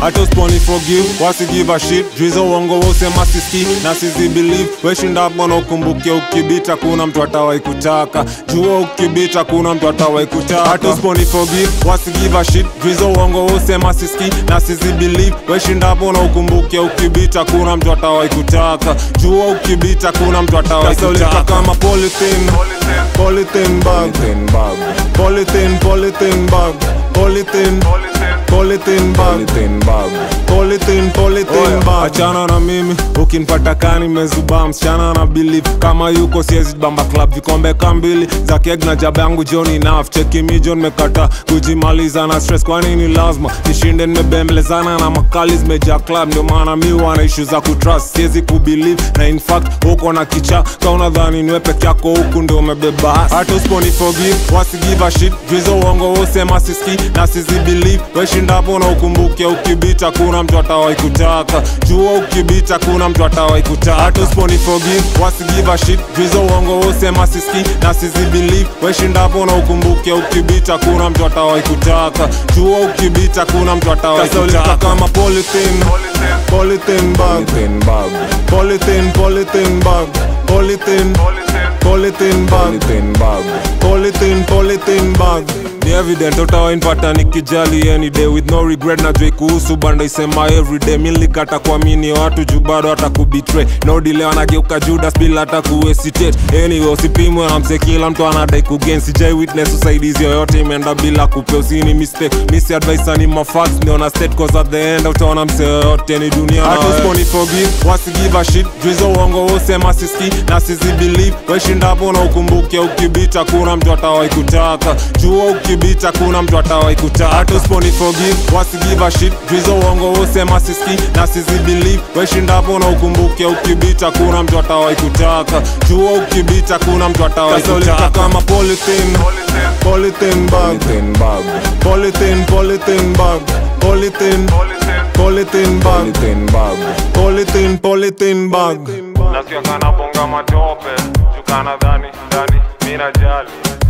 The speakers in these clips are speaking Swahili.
hata usponi forgive wasi give a shit juizo uongo wosema siski na sizi believe weshinda mbona ukumbuke ukibita kuna mtu atawai kutaka jua ukibita kuna mtu atawai kutaka hata usponi forgive wasi give a shit juizo uongo wosema siski na sizi believe weshinda mbona ukumbuke ukibita kuna mtu atawai kutaka jua ukibita kuna mtu atawai kutaka kama polythene polythene bag Polythene bag, polythene polythene bag polythene polythene bag polythene bag. polythene polythene bag achana na mimi ukinipata kani mezubaa msichana na believe kama yuko siezi bamba club vikombe kambili za keg na jaba yangu joni naf cheki mi john mekata kujimaliza na stress kwa nini lazima nishinde nimebembelezana na makali zimejaa club ndio maana mi wana ishu za kutrust siezi kubelieve na in fact uko na kicha ka unadhani niwe peke yako huku ndio umebeba hasi. hata usiponi forgive wasi give a shit juizo uongo wosema siski na sizi believe weshindapo na ukumbuke ukibita kuna mtu atawai kutaka jua ukibita kuna mtu atawai kutaka hata usiponi forgive wasi give a shit juizo uongo wosema siski na sizi believe weshindapo na ukumbuke ukibita kuna mtu atawai kutaka jua ukibita kuna mtu atawai kutaka kama polythene polythene bag Polythene bag, polythene polythene bag polythene polythene bag polythene bag. polythene polythene bag ni evident utawainpata nikijali any day with no regret na jwe kuhusu banda isema everyday milikata kuamini watu juu bado hata kubitray no delay wanageuka judas bila hata kuhesitate anyway usipimwe na mse kila mtu anadai kugain sijai witness usaidizi yoyote imeenda bila kupe usini mistake misi advice ni mafax ndio na state cause at the end utaona mse yoyote ni dunia na Hata wewe. Usiponi forgive wasi give a shit juizo uongo wosema siski na sizi believe weshindapo na ukumbuke ukibita kuna mtu atawai kutaka jua ukibita kuna mtu atawai kutaka hata usiponi forgive wasi give a shit juizo uongo wosema siski na sizi believe weshindapo na ukumbuke ukibita kuna mtu atawai kutaka jua ukibita kuna mtu atawai kutaka kama polythene polythene bag Polythene bag, polythene polythene bag polythene polythene bag polythene bag. polythene polythene bag nasikia kana bonga matope chukana dhani dhani mina jali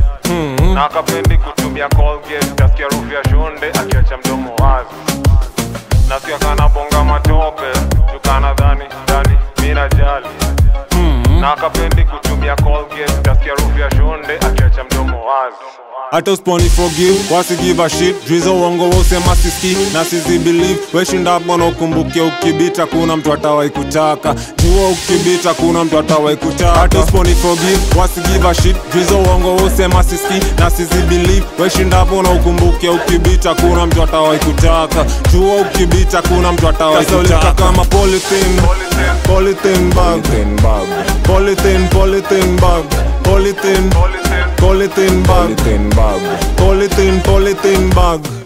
na kapendi kutumia colgate tasikia rufu ya shonde akiacha mdomo wazi nasikia kana bonga matope chukana dhani dhani mina jali na kapendi kutumia colgate tasikia rufu ya shonde akiacha mdomo wazi hata usiponi forgive wasi give a shit juizo uongo wosema siski na sizi believe weshinda mbona ukumbuke ukibita kuna mtu atawai kutaka jua ukibita kuna mtu atawai kutaka hata usiponi forgive wasi give a shit juizo uongo wosema siski na sizi believe weshinda mbona ukumbuke ukibita kuna mtu atawai kutaka jua ukibita kuna mtu atawai kutaka kama polythene polythene bag Polythene bag, polythene polythene bag polythene polythene bag polythene bag. polythene polythene bag